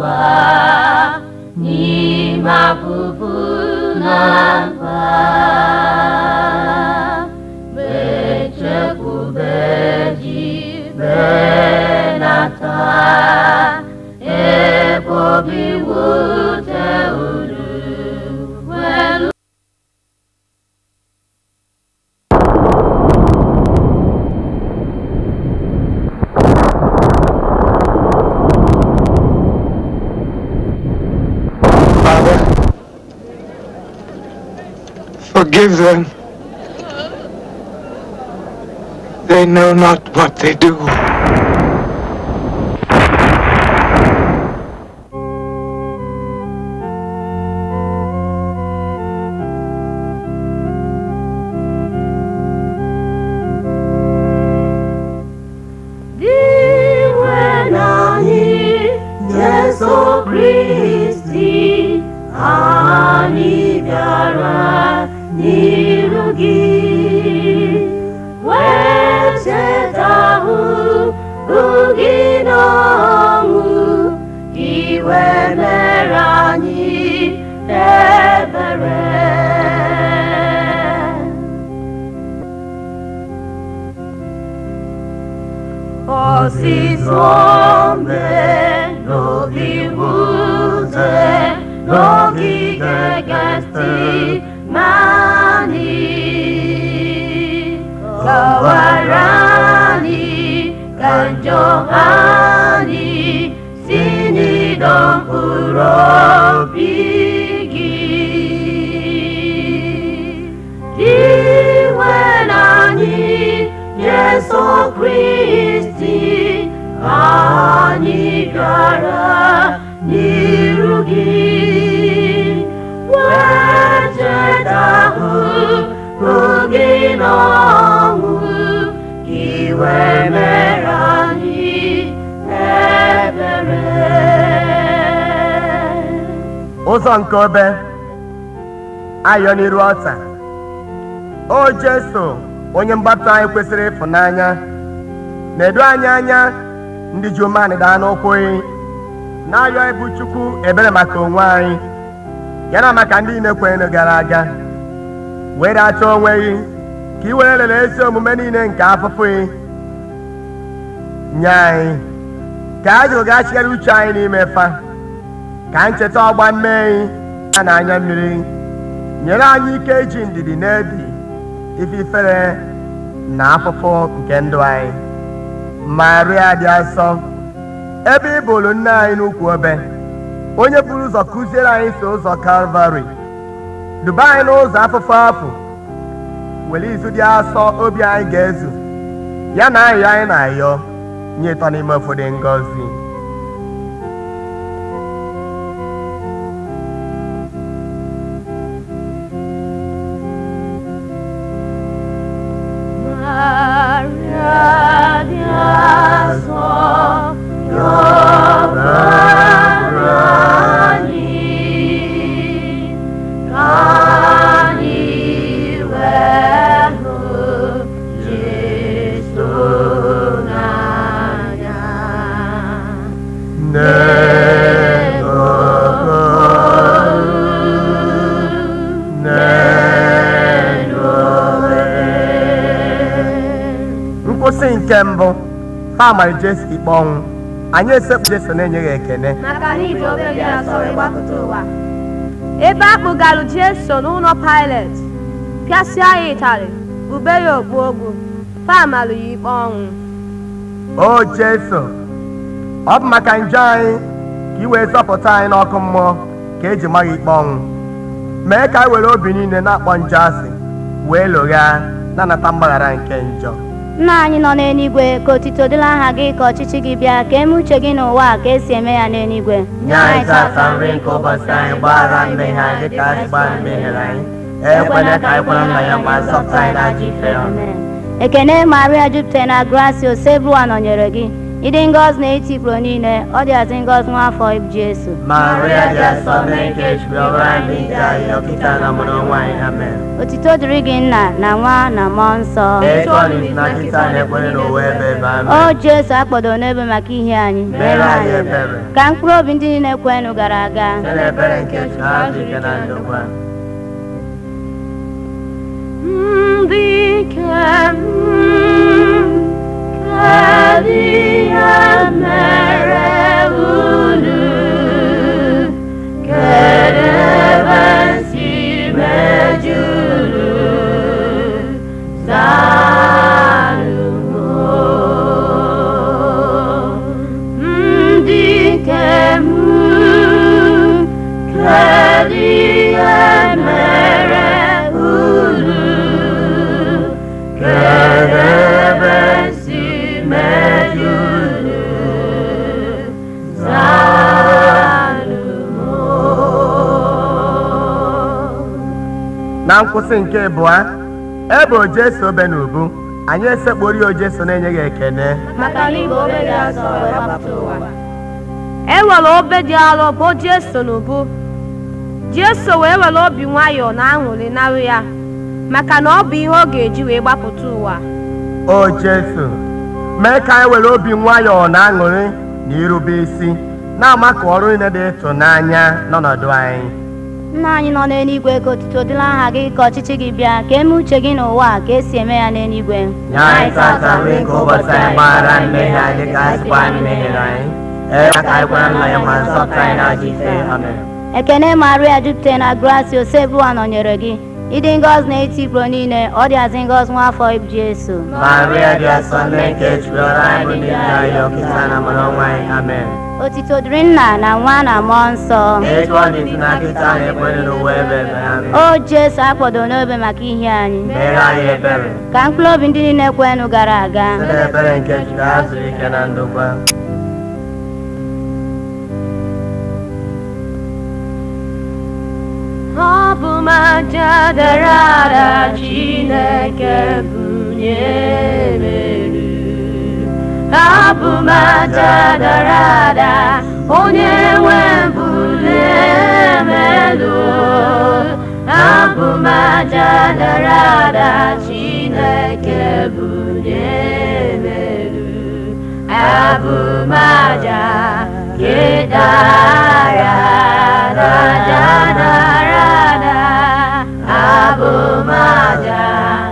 ụwa n'ime afụfụ na mkpa bechekwube ji benata ebe obi wute uru welu Father, forgive them. They know not what they do. Diwe n'anyị Jesu Kristi anyị bịara n'iru gị wee cheta ahụhụ gị n'ọnwụ iwe mere anyị ebere Ọsịsọ mbe n'obi wute n'ogige Getsemani kọwara anyị ka njọ anyị si n'ịdọ mkpụrụ obi gị iwe n'anyị Jesu Kristi anyị bịara n'iru gị wee cheta ahụhụ gị n'ọnwụ gị wee mere anyị ebere ụzọ nke obe ayọ n'iru ọta o jeso onye mgbapụta anyị kwesịrị ịfụnanya na-edu anyị anya ndị ji umeanị daa n'ụkwụ gị na-ayọ ibu chukwu ebere maka onwe anyị ya na maka ndị niile kwenyere gara aga were achọ onwe gị ka ị were lele ezi omume niile nke afụfụ gị nye anyị ka a jụrụ gachigharị uche anyị n'ime fa ka ncheta ọgba mmehie ya na anya mmiri nyere anyị ike iji ndidi na-ebi ife ifere na afụfụ nke ndụ anyị maria dị asọ ebe ị bụrụ nne anyị n'ukwu obe onye buru ụzọ kụziere anyị so ụzọ kalvarị duba anyị n'ụzọ afụfụ afụ were izu dị asọ obi anyị ga-ezu ya na ayọ anyị na-ayọ nye ịtọ n'ime ụfọdụ ngọzi Maria di asọ yọbara anyị ka anyị wee hụ Jesu n'anya. nkwụsị nke mbụ ha mara jesu ikpe ọnwụ anyị esekpu jesu na-enye ya ekene maka na iji obe gị asọ wee gbapụta ụwa ebe a kpụgalụ jeso n'ụlọ pilet pịasịa ya ịtarị ube ya okpu ogwu pamalụ ya ikpe ọnwụ o jesu ọ bụ maka njọ anyị ka ị wee zọpụta anyị n'ọkụ mmụọ ka eji mara ikpe ọnwụ mee ka anyị were obi niile na-akpọ njọ asị wee lụgha na-anata mgbaghara nke njọ nna anyị nọ n'eluigwe ka otito dịla aha gị ka ọchịchị gị bịa ka eme uche gị n'ụwa a ka esi eme ya n'eluigwe nye anyị tata nri nke ụbọchị anyị gbaghara mmehie anyị dịka anyị gbara mmehie anyị ekwela ka anyị kwara nna ya ma zọpụta anyị n'ajọ ife ya Amen. ekene maria jupụtara na gracia osebụwa nọnyere gị ịdị ngọzi n'etiti ikporo niile ọ dịazị ngọzi nwa afọ ibu Jesu Maria dị asọ nne nke Chukwu ọbara anyị ndị anyị ọkịta na mụrụ nwa anyị amen otito dịrị gị nna na nwa na mmụọ nsọ etu ọ dị na kịta na-ekwere n'ụwa ebe ebe amen o Jesu akpọdo n'ebe maka ihe anyị mere anyị ebere ka mkpụrụ obi ndị niile kwenụ gara aga site n'ebere nke Chukwu azụ ike na ndokwa ndị kem kedu ihe mere unu kedu ebe si mejuru ndị kem kedu ihe mere unu kedu ebe si mejuru na nkwụsị nke abụọ ebe ojeso obe na ubu anyị esekpori ojeso na-enye gị ekene maka na igwe obe dị asọ wee gbapụta ụwa e nwere obe dị arọ bụ Jeso n'ubu Jeso wee were obi nwayọọ na aṅụrị narụ ya maka na ọ bụ ihe ọ ga-eji wee gbapụta ụwa o jesu mee ka anyị were obi nwayọọ na aṅụrị na irube isi na-ama ka ọrụ niile dị ịtụnanya n'ọnọdụ anyị nna anyị nọ n'eluigwe ka otuto dịla aha gị ka ọchịchị gị bịa ka eme uche gị n'ụwa a ka esi eme ya n'eluigwe nye anyị tata nri nke ụbọchị anyị gbaghara mmehie anyị dịka anyị sikwa anyị mehiere anyị ee ka anyị kwara nna ya ma nsọpụta anyị na-ajọ ife amen ekene maria jupụtara na gracia osebuwa nọnyere gị ịdị ngọzi n'etiti ikporo niile ọ dịazị ngọzi nwa afọ ibu Jesu maria dị asọ nne nke Chukwu ọrụ anyị bụ ndị nne anyị ọkịta na mụrụ nwa anyị amen otito dịrị nna na nwa na mmụọ nsọ etu ọ dị na kịta na-ekwere n'ụwa ebe ebe amen o Jesu akpọdo n'obe maka ihe anyị mere anyị ebere ka mkpụrụ obi ndị niile kwenụ gara aga site n'ebere nke Chukwu azụrụ ike na ndokwa ọ bụ maja dara ada Chineke bunye melu ọ bụ maja dara ada onye nwe bulie melu ọ bụ maja dara ada Chineke bunye melu abụ maja kedara raja darada abụ maja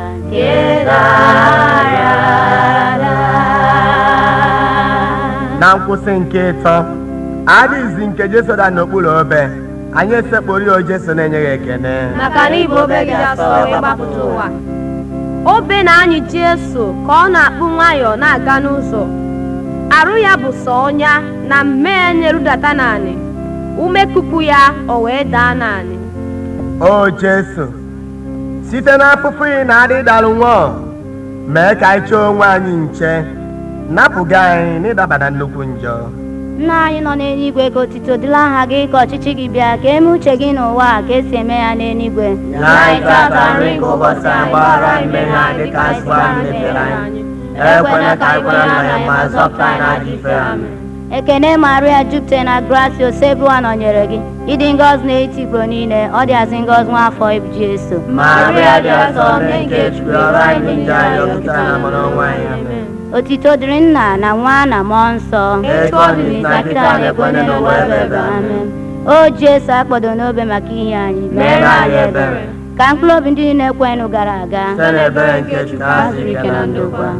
kedara na nkwụsị nke ịtọ adịghịzi nke jeso da n'okpuru obe anyị esekpori o jeso na-enye gị ekene maka na ibe obe gị asọ wee gbapụta ụwa obe na-anyị Jesu ka ọ na-akpụ nwayọọ na-aga n'ụzọ arụ ya bụ sọ ọnya na mmehie nyerudata naanị ume kupu ya o wee daa naanị o jesu site n'afụfụ ị na-adị dalụ nwụọ mee ka anyị chọọ onwe anyị nche napụga anyị n'ịdaba na nnukwu njọ nna anyị nọ n'eluigwe ka otito dịla aha gị ka ọchịchị gị bịa ka eme uche gị n'ụwa a ka esi eme ya n'eluigwe nye anyị tata nri nke ụbọchị anyị gbaghara anyị mmehie anyị dịka anyị sikwa anyị mebere anyị ekwela ka anyị kwere nna ya ma zọpụta anyị n'ajọ ife amen ekene maria jupụtara na gracia osebuwa nọnyere gị ịdị ngọzi n'etiti ikporo niile ọ dịazị ngọzi nwa afọ ibu Jesu maria dị asọ nne nke Chukwu ọrụ anyị bụ ndị anyị ọkịta na mụrụ nwa anyị amen otito dịrị nna na nwa na mmụọ nsọ etu ọ dị na kịta na-ekwere n'ụwa ebe ebe amen o Jesu akpọdo n'obe maka ihe anyị mere anyị ebere ka mkpụrụ obi ndị niile kwenụ gara aga site n'ebere nke Chukwu azụrụ ike na ndokwa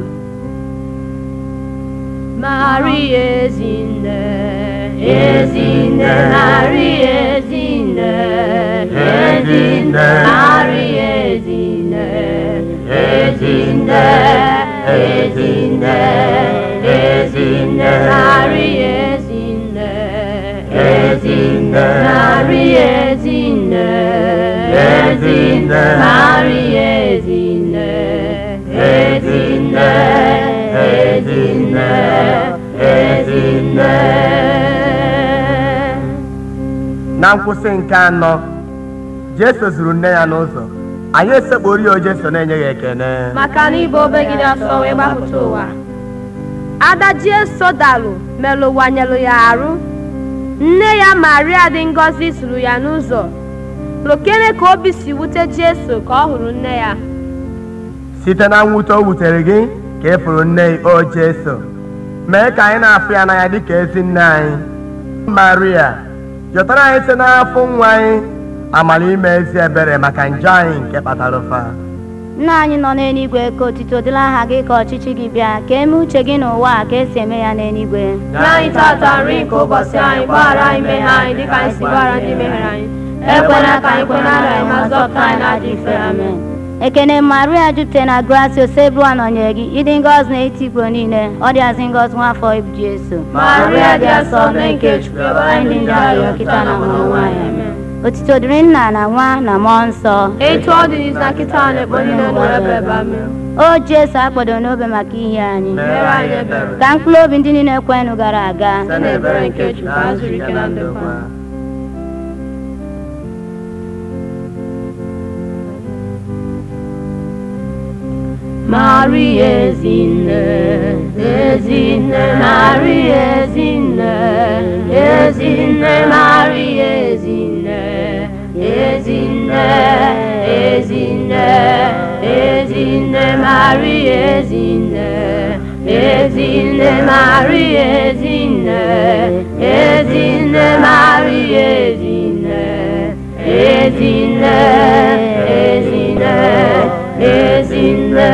Maria Ezinne, Ezinne, Maria Ezinne, Ezinne, Maria Ezinne, Ezinne, Ezinne, Ezinne, Maria Ezinne, Ezinne, Maria Ezinne, Ezinne, Maria Ezinne, Ezinne, Ezinne, Ezinne. na nkwụsị nke anọ jeso zuru nne ya n'ụzọ anyị esekpori o jeso na-enye ya ekene maka na ibe obegide ọsọ wee gbapụta ụwa ada Jeso dalụ melụwanyelụ ya arụ nne ya Maria dị ngọzi suru ya n'ụzọ lokene ka obi si wute Jeso ka ọ hụrụ nne ya site na mwute o wutere gị ka ị fụrụ nne gị o Jeso mee ka anyị na-afụ ya n'anya dịka ezi nne anyị Maria jụtara anyị site n'afọ nwa anyị amara ime ezi ebere maka njọ anyị nke kpatara ụfa nna anyị nọ n'eluigwe ka otito dịla aha gị ka ọchịchị gị bịa ka eme uche gị n'ụwa a ka esi eme ya n'eluigwe Nye anyị tata nri nke ụbọchị anyị gbaghara anyị mmehie anyị dịka anyị si gbaghara ndị mehiere anyị ekwela ka anyị kwe n'ala anyị ma zọpụta anyị n'ajọ ife amen ekene maria jupụtara na gracia osebụwa nọnyere gị ịdị ngọzi na-eti igbo niile ọ dịazị ngọzi nwafọ ibu Jesu Maria dị asọ nne nke Chukwu ebe anyị ndị ndị arịọ kịta na mụrụ nwaanyị amen otito dịrị nna na nwa na mmụọ nsọ etu ọ dị n'izu na kịta na ekpo niile nọrọ ebe ebe amen o Jesu akpọdo n'obe maka ihe anyị mere anyị ebere ka mkpụrụ obi ndị niile kwenụ gara aga site n'ebere nke Chukwu ka zuru ike na ndokwa Maria Ezinne, Ezinne, Maria Ezinne, Ezinne, Maria Ezinne, Ezinne, Ezinne, Ezinne, Maria Ezinne, Ezinne, Maria Ezinne, Ezinne, Maria Ezinne, Ezinne, Ezinne, Ezinne.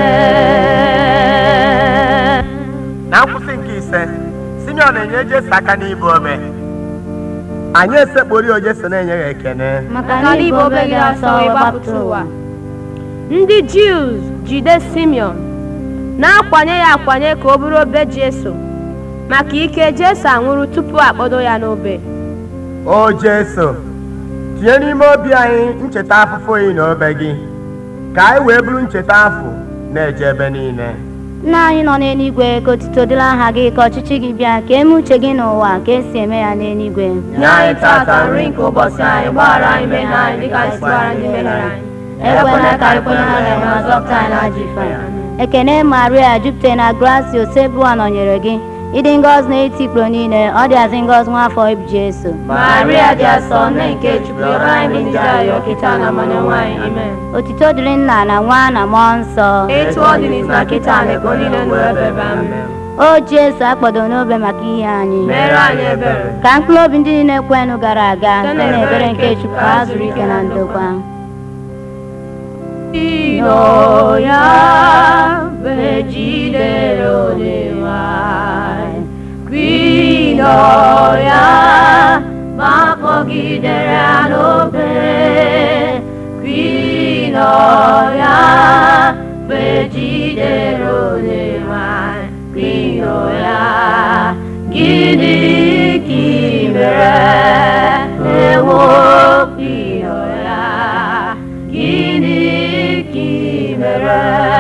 na nkwụsị nke ise Simeon na-enye Jesu aka n'ibu obe anyị esekpori o Jesu na-enye ya ekene maka na ibe obe gị asọ wee gbapụta ụwa ndị Jews jide Simeon na-akwanye ya akwanye ka o bụrụ obe Jesu maka ike Jesu anwụrụ tupu akpọdo ya n'obe o Jesu tinye n'ime obi anyị ncheta afụfụ yi na obe gị ka anyị wee bụrụ ncheta afụ na-eje ebe niile nna anyị nọ n'eluigwe ka otito dịla aha gị ka ọchịchị gị bịa ka eme uche gị n'ụwa ka esi eme ya n'eluigwe nye anyị tata nri nke ụbọchị anyị gbaghara anyị mmehie anyị dịka anyị si gbaghara ndị mehiere anyị ekwela ka anyị kwe n'ala anyị ma zọpụta anyị n'ajọ ife anyị ekene maria jupụtara na gracia osebụwa nọnyere gị ịdị ngọzi na-eti ikporo niile ọ dịazị ngọzi nwafọ ibu Jesu Maria dị asọ nne nke Chukwu ebe anyị ndị arịọ kịta na mmanụ nwaanyị amen otito dịrị nna na nwa na mmụọ nsọ etu ọ dị n'izu na kịta na ekpo niile nọrọ ebe ebe amen o Jesu akpọdo n'obe maka ihe anyị mere anyị ebere ka mkpụrụ obi ndị niile kwenụ gara aga Site site n'ebere nke Chukwu ka ha zuru ike na ndokwa Ino ya vejidere onyenwe anyị Kwino ya ma kpọgidere ya n'obe Kwino ya vejidere onyenwe anyị Kwino ya gịnị ka ị mere ewo kwino ya gịnị ka ị mere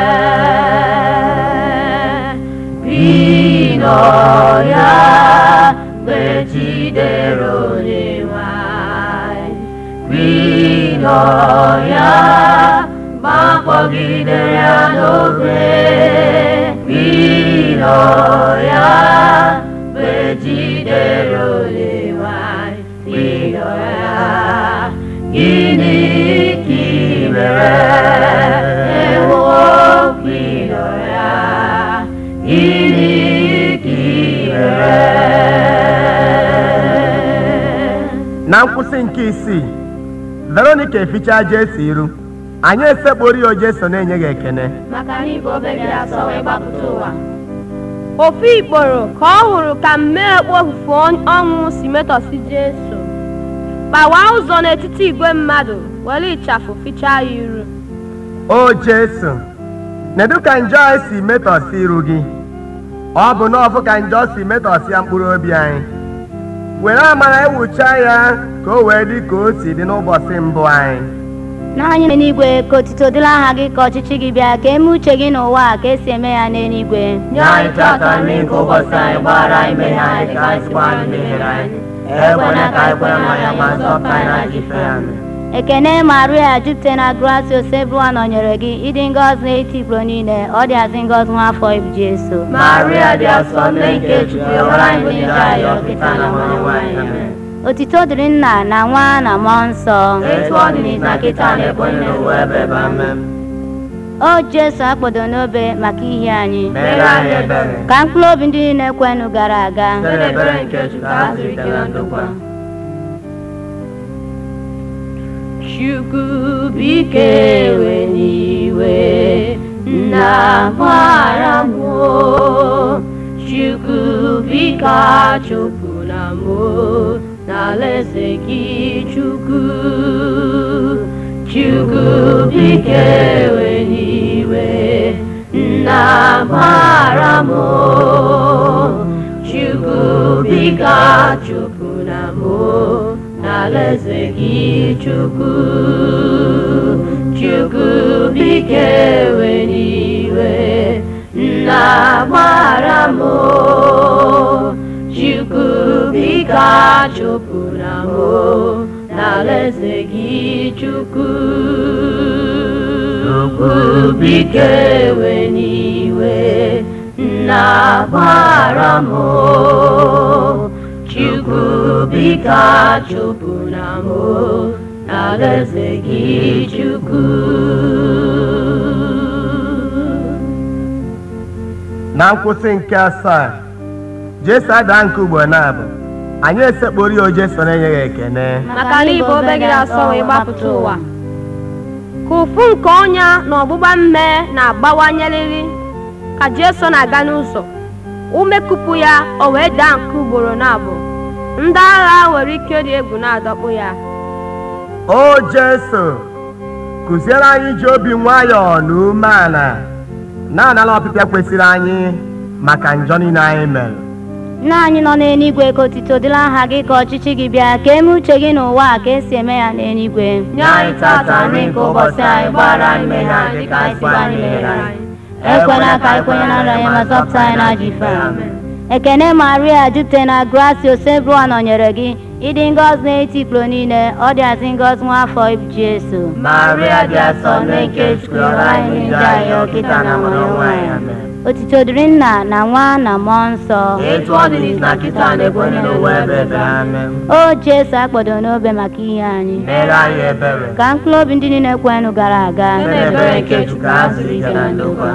kwino ya mgbe jidere onyenwe anyị kwino ya ma kpọgidere ya n'obe kwino ya mgbe jidere onyenwe anyị kwino ya gịnị ka ị mere ewo kwino ya gịnị ka ị mere na nkwụsị nke isii veronica efichaa jesu iru anyị esekpori o jesu na-enye gị ekene maka na ibe obe gị asọ wee gbapụta ụwa ofu ikporo ka ọ hụrụ ka mmee ekpo ofufe ọnwụ si metọsi Jesu kpawaa ụzọ n'etiti igwe mmadụ were ịchafụ fichaa ya iru o jesu nedu ka njọ anyị si metọsi iru gị ọ bụ n'ọfụ ka njọ si metọsịa mkpụrụ obi anyị were amara ewucha ya ka o wee dị ka o si dị n'ụbọchị mbụ anyị na anyị nọ n'igwe ka otito dịla aha gị ka ọchịchị gị bịa ka eme uche gị n'ụwa a ka esi eme ya n'eluigwe nye anyị tata nri nke ụbọchị anyị gbaghara anyị mmehie anyị dịka anyị si gbaghara ndị mehiere anyị ekwela ka anyị kwere mmanya ma zọpụta anyị n'ajọ ife anyị ekene maria jupụta na gracia osebụwa nọnyere gị ịdị ngọzi n'eti igbo niile ọ dị azị ngọzi nwa afọ ibu jesu Maria dị asọ nne nke Chukwu ọbara anyị bụ ndị ayọ kịta na mmanụ nwaanyị amen. otito dịrị nna na nwa na mmụọ nsọ Etu ọ dị n'ịsa kịta na ebe onye n'ụwa ebe ebe amen. o jesu akpọdo n'obe maka ihe anyị Mere anyị ebere. ka mkpụrụ obi ndị niile kwenụ gara aga Site n'ebere nke Chukwu ka ha zuru ike na ndokwa. Chukwu bike ewe n'iwe nna gbara m o. Chukwu biko achụpụla m o n'alaeze gị Chukwu Chukwu biko ewe n'iwe nna gbara m o. Chukwu biko achụpụla m o n'alaeze gị Chukwu Chukwu biko ewe n'iwe nna gbara m o. Chukwu biko achụpụla m o n'alaeze gị Chukwu Chukwu biko ewe n'iwe nna gbara m o. Chukwu biko achụpụla m o n'alaeze gị Chukwu na nkwụsị nke asaa jesu ada nke ugbo na-abụ anyị esekporo ya o jesu na-enyeghị ekene maka na ibe obe gị asọ wee gbapụta ụwa ka ụfụ nke ọnya na ọgbụgba mme na-agbawanyerịrị ka jesu na-aga n'ụzọ ume kupu ya o wee daa nke ugboro na-abụ ndị agha nwere ike dị egwu na-adọkpụ ya o jesu kụziere anyị iji obi nwayọọ na umeala na-anala ọpịpịa kwesịrị anyị maka njọ niile anyị mere nna anyị nọ n'eluigwe ka otito dịrị aha gị ka ọchịchị gị bịa ka eme uche gị n'ụwa a ka esi eme ya n'eluigwe nye anyị tata nri nke ụbọchị anyị gbaghara anyị mmehie anyị dịka anyị sikwa anyị mehiere anyị ekwela ka anyị kwenye na nrọ anyị ma zọpụta anyị na ajọ ife a. ekene maria jupụta na gracia osebụwa nọnyere gị ịdị ngọzi n'eti ikporo niile ọ dị azị ngọzi nwa afọ ibu jesu Maria dị asọ nne nke Chukwu ọbara anyị bụ ndị ayọ kịta na mmanụ nwaanyị amen. otito dịrị nna na nwa na mmụọ nsọ Etu ọ dị n'isi na kịta na ebe onye n'ụwa ebe ebe amen. o jesu akpọdo n'obe maka ihe anyị Mere anyị ebere. ka mkpụrụ obi ndị niile kwenụ gara aga Site n'ebere nke Chukwu ka ha zuru ike na ndokwa.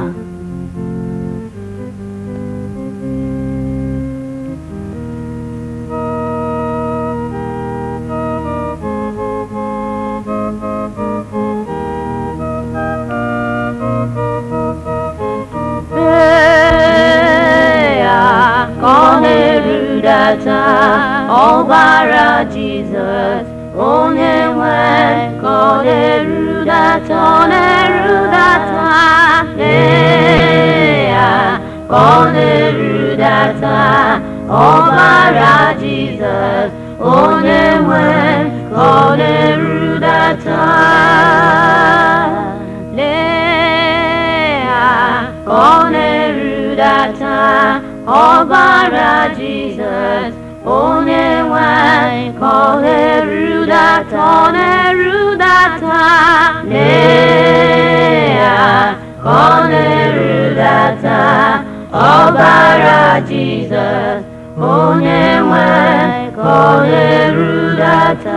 Mee ya ka ọ na-erudata ọbara Jizọs onye nwe ka ọ na-erudata ọ na-erudata mee ya ka ọ na-erudata ọbara Jizọs onye nwe ka ọ na-erudata lee ya ka ọ na-erudata ọbara Jizọs onye nwanyị ka ọ na-erudata ọ na-erudata lee ya ka ọ na-erudata ọbara Jizọs onye nwanyị ka ọ na-erudata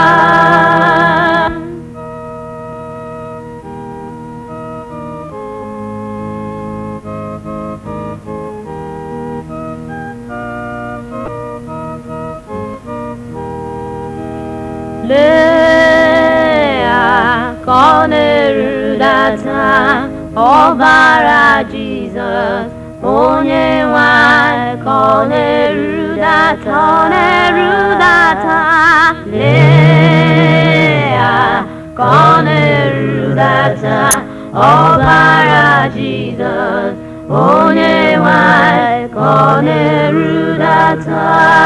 lee ya ka ọ na-erudata ọbara Jizọs onye nwanyị ka ọ na-erudata ọ na-erudata lee ya ka ọ na-erudata ọbara Jizọs onye nwanyị ka ọ na-erudata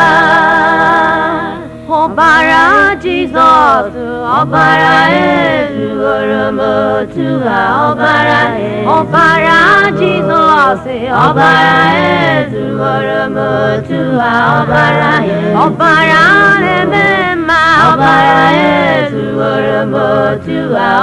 ọbara Jizọs ọbara ezughoro m otu ha ọbara ọbara Jizọs ọbara ezughoro m otu ha ọbara ọbara na-eme mma ọbara ezughoro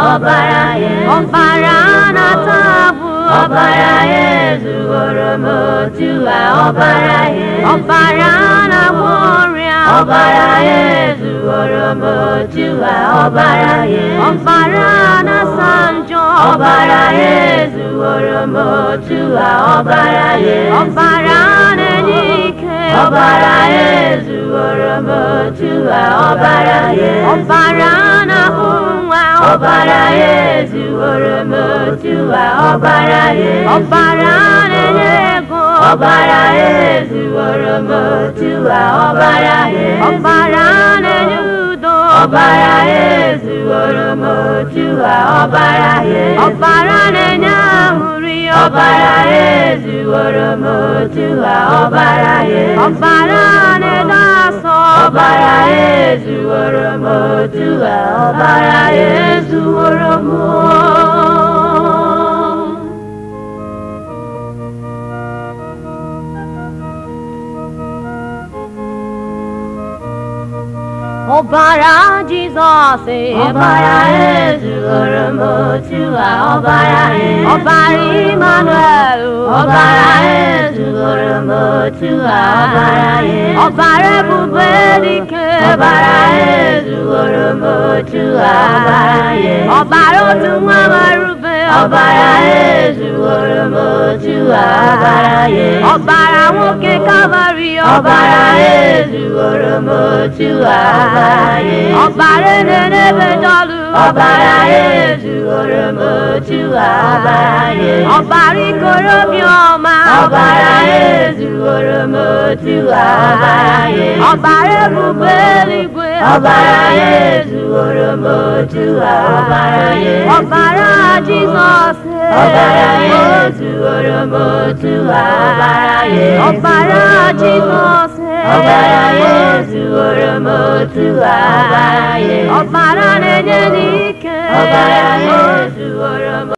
ọbara ya ọbara na-atagbu ọbara ya ezuworo m otu a ọbara ya ọbara na-agwọ ọrịa ọbara ya ezuworo m otu a ọbara ya ọbara na-asa njọ ọbara ya ezuworo m otu a ọbara ya ọbara na-enye ike ọbara ya ezuworo m otu a ọbara ya ọbara na-ahụ nwa ọbara ya ezuworo m otu a ọbara ya ọbara na-enye ego ọbara ya ezuworo m otu a ọbara ya ọbara na-enye udo ọbara ya ezuworo m otu a ọbara ya ọbara na-enye ahụrị ọbara ya ezuworo m otu a ọbara ya ọbara na-edo asọ ọbara ya ezuworo m otu a ọbara ya ezuworo m ọbara Jizọs ọbara ya ezuworo m otu a ọbara ya ọbara Emmanuel ọbara ya ezuworo m otu a ọbara ya ọbara ebube dike ọbara ya ezuworo m otu a ọbara ya ọbara otu nwa marube ọbara ya ezuworo m otu a ọbara ya ọbara nwoke Kalvarị ọbara ya ezuworo m otu a ọbara ya ọbara na-enebe dọlụ ọbara ya ezuworo m otu a ọbara ya ọbara ikorobiọma ọbara ya ezuworo m otu a ọbara ya ọbara ebube eluigwe ọbara ya ezuworo m otu a ọbara ya ọbara Jizọs ọbara ya ezuworo m otu a ọbara ya ọbara Jizọs ọbara ya ezuworo m otu a ọbara ya ọbara na-enye n'ike ọbara ya ezuworo m